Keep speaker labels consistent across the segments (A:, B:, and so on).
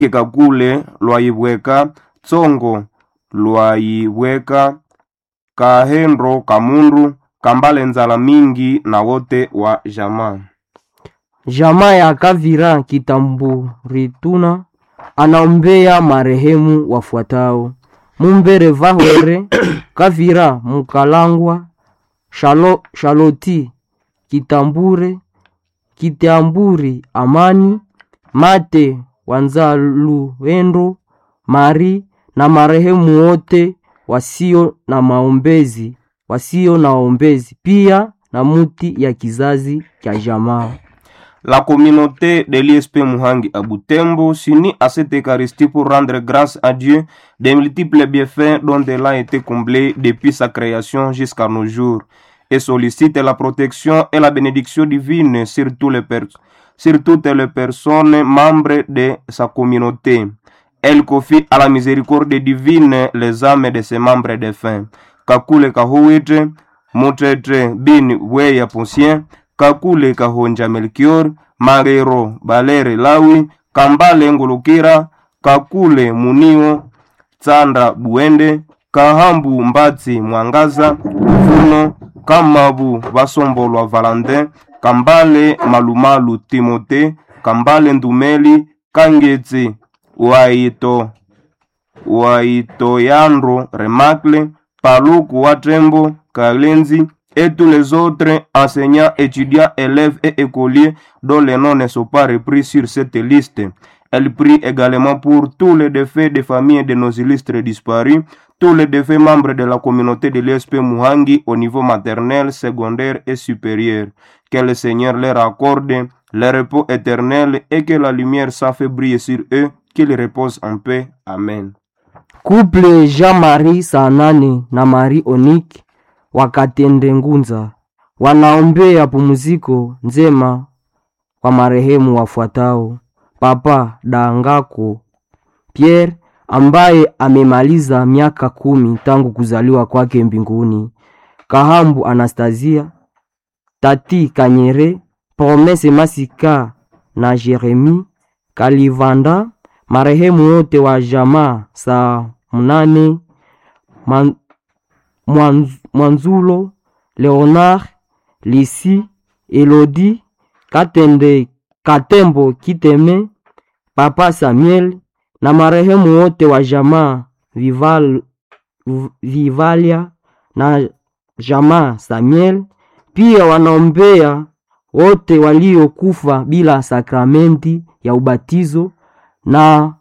A: kakule lwaibweka tsongo lwaibweka kahendo kamundu kambale nzala mingi na wote wa jamaa
B: Jamaa ya Kavira Kitamburituna anaombea marehemu wafuatao: Mumbere Vahwere Kavira Mukalangwa Shalo, Shaloti Kitambure Kitamburi Amani Mate Wanzaluendo Mari na marehemu wote wasio na maombezi wasio na waombezi pia na muti ya kizazi cha jamaa.
A: La communauté de l'ISP Muhangi à Butembo s'unit à cette Eucharistie pour rendre grâce à Dieu des multiples bienfaits dont elle a été comblée depuis sa création jusqu'à nos jours et sollicite la protection et la bénédiction divine sur, tous les per- sur toutes les personnes membres de sa communauté. Elle confie à la miséricorde divine les âmes de ses membres défunts. Kakule Kahuitre, Mutete Bin Weya Ponsien, kakule kahonja melkior marero balere lawi kambale ngulukira kakule munio tsanda buende kahambu mbatsi mwangaza vuno kamabu basombolwa valentin kambale malumalu timote kambale ndumeli kangetsi waito waitoyandro remacle paluku wa trembo kalenzi et tous les autres enseignants, étudiants, élèves et écoliers dont les noms ne sont pas repris sur cette liste. Elle prie également pour tous les défaits des familles de nos illustres disparus, tous les défaits membres de la communauté de l'ESP Muhangi au niveau maternel, secondaire et supérieur. Que le Seigneur leur accorde le repos éternel et que la lumière s'en fait briller sur eux, qu'ils reposent en paix. Amen.
B: Couple Jean-Marie Sanane na Marie Onik wakatende ngunza wanaombea pumziko njema kwa marehemu wafuatao: Papa Dangako Pierre ambaye amemaliza miaka kumi tangu kuzaliwa kwake mbinguni, Kahambu Anastasia, Tati Kanyere, Promese Masika na Jeremi Kalivanda, marehemu wote wa jamaa saa mnane man, Mwanz- Mwanzulo, Leonard, Lisi, Elodi, Katende, Katembo Kiteme, Papa Samuel na marehemu wote wa jamaa Vival, V- Vivalia na jamaa Samuel. Pia wanaombea wote waliokufa bila sakramenti ya ubatizo na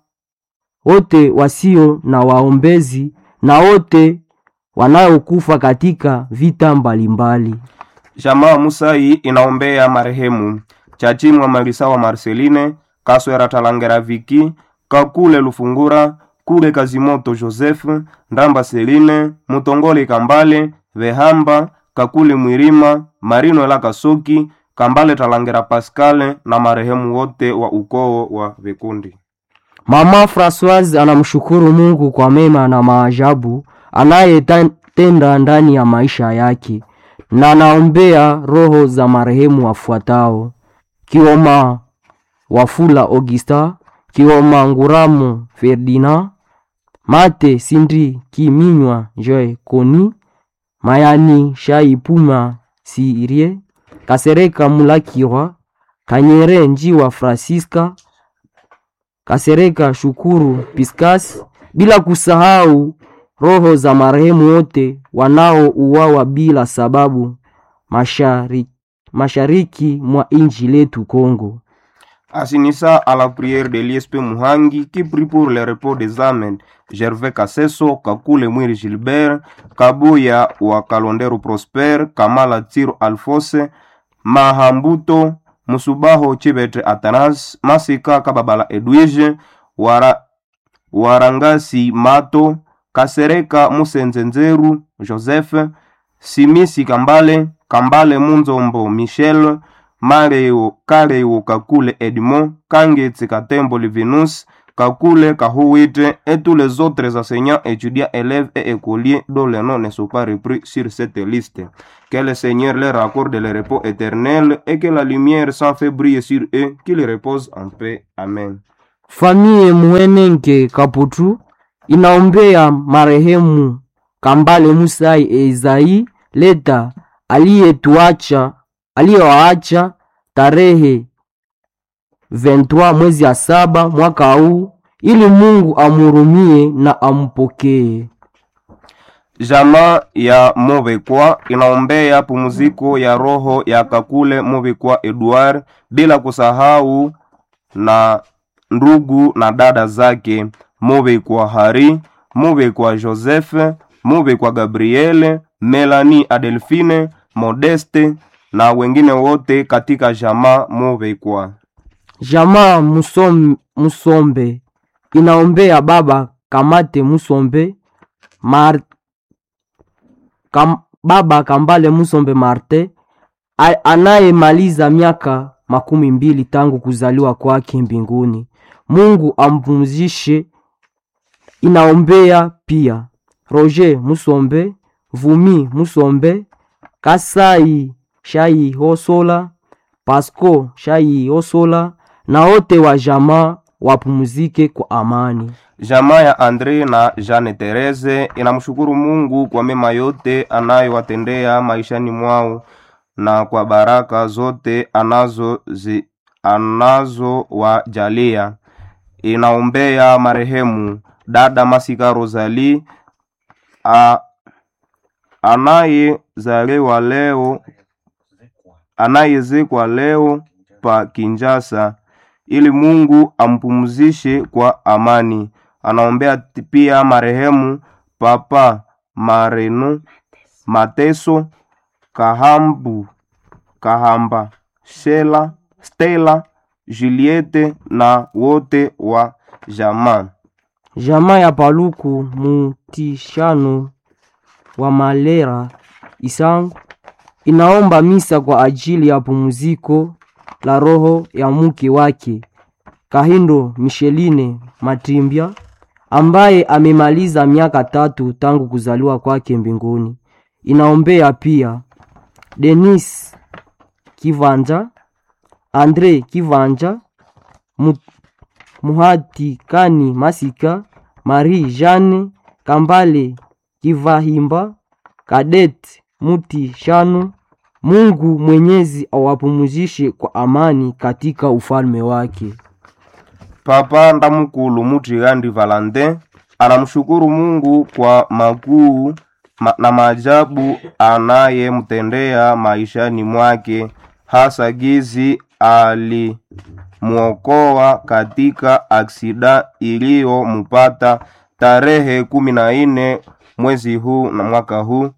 B: wote wasio na waombezi na wote wanaokufa katika vita mbalimbali.
A: Jamaa Musai inaombea marehemu Chachimwa Marisawa Marceline, Kaswera Talangera Viki, Kakule Lufungura, Kule Kazimoto Joseph, Ndamba Seline, Mutongole Kambale, Vehamba, Kakule Mwirima, Marino Ela Kasoki, Kambale Talangera Pascal na marehemu wote wa ukoo wa Vikundi.
B: Mama Francoise anamshukuru Mungu kwa mema na maajabu anayetenda ndani ya maisha yake na anaombea roho za marehemu wafuatao: Kioma Wafula Augusta, Kioma Nguramo Ferdinand, Mate Sindri Kiminywa Joy Koni, Mayani Shaipuma Sirie, Kasereka Mulakirwa, Kanyere Njiwa Francisca, Kasereka Shukuru Piscas, bila kusahau roho za marehemu wote wanaouawa bila sababu mashariki, mashariki mwa inji letu Kongo.
A: Assinissa à la prière de l'ISP Muhangi qui prie pour le repos des âmes Gervais Kasseso, Kakule Mwiri Gilbert, Kabuya wa Kalondero Prosper, Kamala Tiro Alfose, Mahambuto, Musubaho Chibetre Atanas, Masika Kababala Edwige, Wara, Warangasi Mato, Kasereka Musenzenzeru Joseph, Simisi Kambale, Kambale Munzombo Michel, Mareo Kareo Kakule Edmond, Kangetsi Katembo Livinus, Kakule Kahuite et tous les autres enseignants, étudiants, élèves et écoliers dont les noms ne sont pas repris sur cette liste. Que le Seigneur leur accorde le repos éternel et que la lumière s'en fait briller sur eux, qu'ils reposent en paix. Amen.
B: Famie Muhenenge Kaputu inaombea marehemu Kambale Musai Ezai Leta aliyetuacha aliyowaacha tarehe 23 mwezi ya saba mwaka huu, ili Mungu amhurumie na ampokee.
A: Jamaa ya Movekwa inaombea pumziko ya roho ya Kakule Movekwa Edward, bila kusahau na ndugu na dada zake Movekwa Hari, Movekwa Joseph, Movekwa Gabriele, Melanie Adelphine, Modeste na wengine wote katika jamaa Movekwa.
B: Jamaa Musom, Musombe inaombea baba Kamate Musombe Mar, kam, baba Kambale Musombe Marte a- anayemaliza miaka makumi mbili tangu kuzaliwa kwake mbinguni. Mungu ampumzishe. Inaombea pia Roger Musombe, Vumi Musombe, Kasai Shai Hosola, Pasco Shai Hosola na wote wa jamaa wapumzike kwa amani.
A: Jamaa ya Andre na Jeanne Therese inamshukuru Mungu kwa mema yote anayowatendea maishani mwao na kwa baraka zote anazo zi, anazowajalia. Inaombea marehemu dada Masika Rosalie a- anayezaliwa leo anayezekwa leo pa Kinjasa ili Mungu ampumzishe kwa amani. Anaombea t- pia marehemu Papa Mareno Mateso Kahambu Kahamba Shela Stella Juliette na wote wa jamaa.
B: Jamaa ya Paluku Mutishano wa Malera Isangu inaomba misa kwa ajili ya pumziko la roho ya mke wake Kahindo Micheline Matimbya ambaye amemaliza miaka tatu tangu kuzaliwa kwake mbinguni. Inaombea pia Denis Kivanja, Andre Kivanja, Mu- Muhati Kani Masika, Marie Jeanne Kambale Kivahimba, Kadet Muti Shano. Mungu Mwenyezi awapumzishe kwa amani katika ufalme wake.
A: Papa Ndamukulu Mutigandi Valentin anamshukuru Mungu kwa makuu ma, na maajabu anayemtendea maishani mwake, hasa gizi alimwokoa katika aksida iliyomupata tarehe kumi na nne mwezi huu na mwaka huu.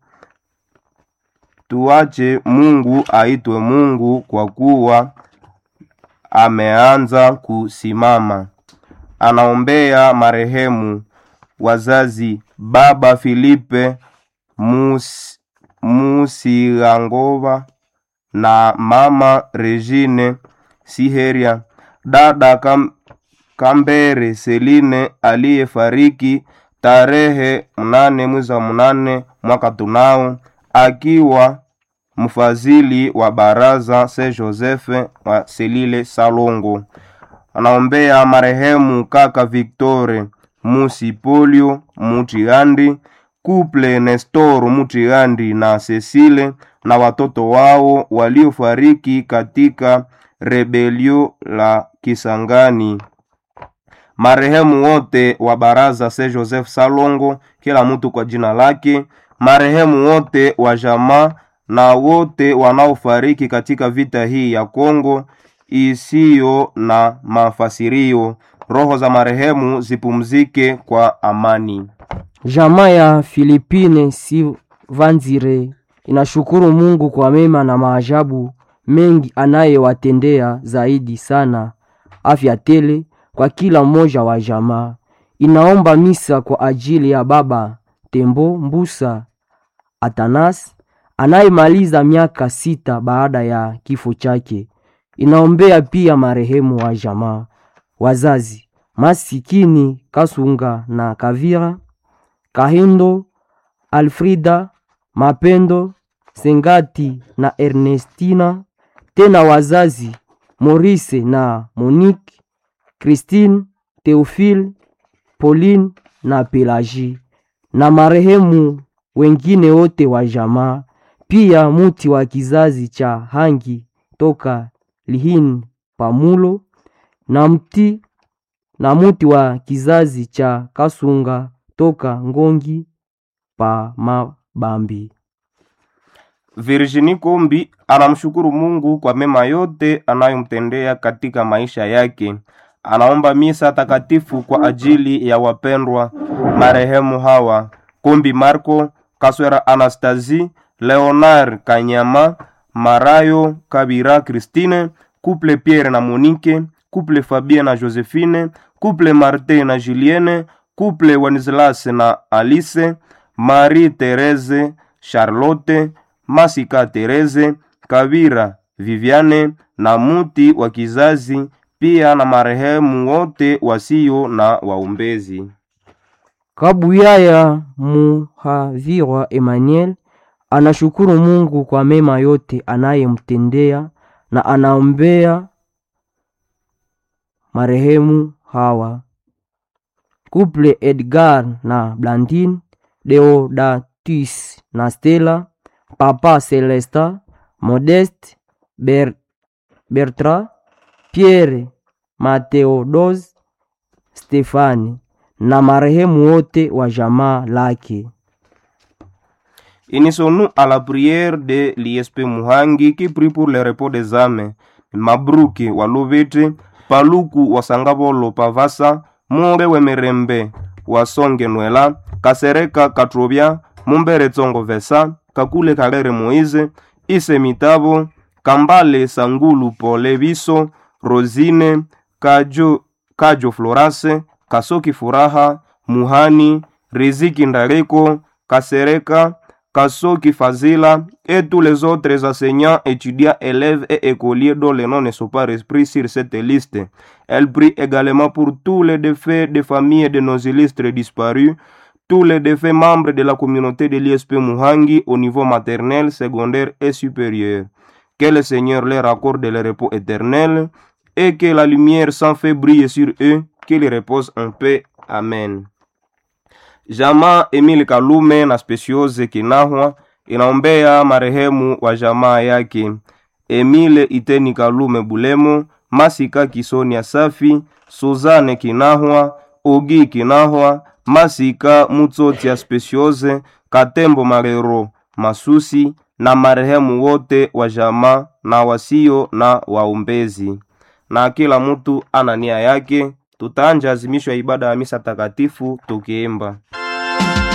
A: Tuache Mungu aitwe Mungu kwa kuwa ameanza kusimama. Anaombea marehemu wazazi baba Filipe Mus, Musirangova na mama Regine Siheria, dada Kam, Kambere Seline aliyefariki tarehe mnane mwezi wa mnane mwaka tunao akiwa mfadhili wa baraza Saint Joseph wa Selile Salongo. Anaombea marehemu kaka Victore Musipolio Mutigandi, kuple Nestor Mutigandi na Cecile na watoto wao waliofariki katika rebelio la Kisangani. Marehemu wote wa baraza Saint Joseph Salongo, kila mtu kwa jina lake. Marehemu wote wa jamaa na wote wanaofariki katika vita hii ya Kongo isiyo na mafasirio. Roho za marehemu zipumzike kwa amani.
B: Jamaa ya Filipine Sivanzire inashukuru Mungu kwa mema na maajabu mengi anayewatendea, zaidi sana afya tele kwa kila mmoja wa jamaa. Inaomba misa kwa ajili ya baba Tembo Mbusa Atanas anayemaliza miaka sita baada ya kifo chake. Inaombea pia marehemu wa jamaa, wazazi masikini Kasunga na Kavira Kahindo, Alfrida, Mapendo, Sengati na Ernestina, tena wazazi Maurice na Monique, Christine, Theophile, Pauline na Pelagie na marehemu wengine wote wa jamaa, pia muti wa kizazi cha Hangi toka Lihini Pamulo na mti na muti wa kizazi cha Kasunga toka Ngongi pa Mabambi.
A: Virginie Kombi anamshukuru Mungu kwa mema yote anayomtendea katika maisha yake. Anaomba misa takatifu kwa ajili ya wapendwa marehemu hawa: Kombi Marco, Kaswera Anastasie, Leonard Kanyama, Marayo Kabira Christine, Couple Pierre na Monique, Couple Fabien na Josephine, Couple Martin na Julienne, Couple Wenceslas na Alice, Marie Therese, Charlotte, Masika Therese, Kabira Viviane na muti wa kizazi pia na marehemu wote wasio na waombezi.
B: Kabuyaya Muhavirwa Emmanuel anashukuru Mungu kwa mema yote anayemtendea na anaombea marehemu hawa: Couple Edgar na Blandine, Deodatus na Stella, Papa Celesta, Modeste, Ber Bertra, Pierre, Mateodos, Stefani na marehemu wote wa jamaa lake.
A: Unissons-nous à la prière de l'ISP Muhangi qui prie pour le repos des âmes. Mabruki wa Luviti, Paluku wa Sangabolo Pavasa, Munge Wemerembe wa Songe Nwela, Kasereka Katrobia, Mumbere Tsongo Vesa, Kakule Kalere Moise, Ise Mitabo, Kambale Sangulu Pole Biso, Rosine, Kajo, Kajo Florase, Kasoki Furaha, Muhani, Riziki Ndareko, Kasereka, Kasoki Fazila et tous les autres enseignants, étudiants, élèves et écoliers dont les noms ne sont pas repris sur cette liste. Elle prie également pour tous les défaits des familles de nos illustres disparus, tous les défaits membres de la communauté de l'ISP Muhangi au niveau maternel, secondaire et supérieur. Que le Seigneur leur accorde le repos éternel et que la lumière sans fait briller sur eux, qu'ils reposent en paix. Amen. Jamaa Emile Kalume na Speciose Kinahwa inaombea marehemu wa jamaa yake Emile Iteni Kalume Bulemo, Masika Kisonia Safi, Suzane Kinahwa, Ogi Kinahwa, Masika Mutsotia Speciose, Katembo Marero Masusi na marehemu wote wa jamaa na wasio na waombezi. Na kila mtu ana nia yake. Tutaanja azimisho ya ibada ya misa takatifu tukiimba